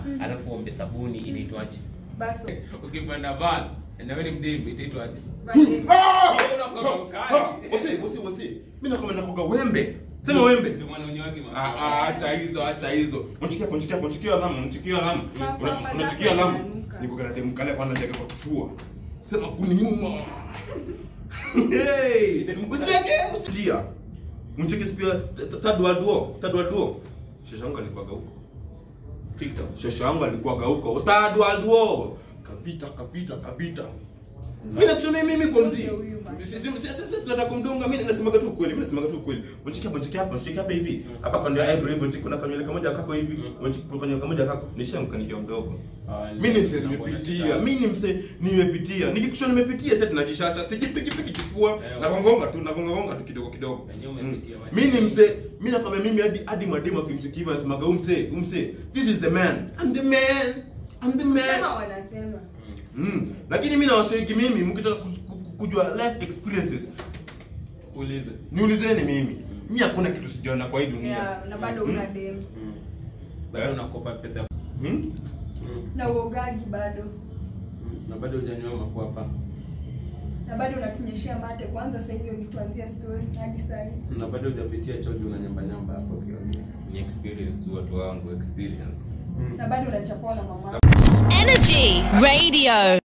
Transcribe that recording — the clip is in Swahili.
alafu ombe sabuni inaitwaje Baso. ukipanda van na wewe ni mdemu itaitwaje Vale. Wasi, wasi, wasi. Mimi nakwambia nakoga wembe. Sema wembe. ndio maana unyoagi Ah, ah, acha hizo, acha hizo. Unchikia, unchikia, unchikia alamu, unchikia alamu. Makwapa Una- zako Unachikia alamu. zinanuka. Niko kana demkale kwanza ndege kwa kifua. Sema kuniuma. Hey, usicheke, usikia. Uncheke pia tadwa duo, tadwa duo. Shosha yangu alikuwa huko. tiktok Shosha yangu alikuwa huko. Tadwa duo. Kavita, kavita, kavita. Mimi nakusema mimi kwa mzee. Huyu basi. Sisi sisi sisi tunataka kumdunga mimi nasemaga tu ukweli, mimi nasemaga tu ukweli. Unachika bonchika hapa, unachika hapa hivi. Hapa kwa ndio eyebrow hivi, unachika kuna kanywele kamoja kako hivi. Unachika kuna kanywele kamoja kako. Nishamkanikia mdogo. Mimi ni mzee nimepitia. Mimi ni mzee nimepitia. Nikikusha nimepitia sasa tunajishasha. Sijipiki piki kifua. Eh, Na gongonga tu, na gongonga tu kidogo kidogo. Wenyewe Mm. umepitia, wacha. Mimi ni mzee, mimi nakwambia mimi hadi hadi mademu akimchikiva nasemaga umse, umse. This is the man. I'm the man. I'm the man. Sema wanasema. Mm. Lakini mimi nawashiriki mimi mkitaka ku- ku- kujua life experiences ulize niulizeni mimi. Mimi hakuna kitu sijaona kwa hii dunia. Yeah, na bado una dem. bado unakopa pesa Hmm? Na uogagi bado. na bado hujanywa makwapa Na bado unatunyeshea mate kwanza sasa hiyo nituanzia story hadi sasa. hivi. na bado hujapitia chojo na nyamba nyamba hapo ukiongea ni experience tu watu wangu experience Na bado unachapwa na mama. Energy Radio.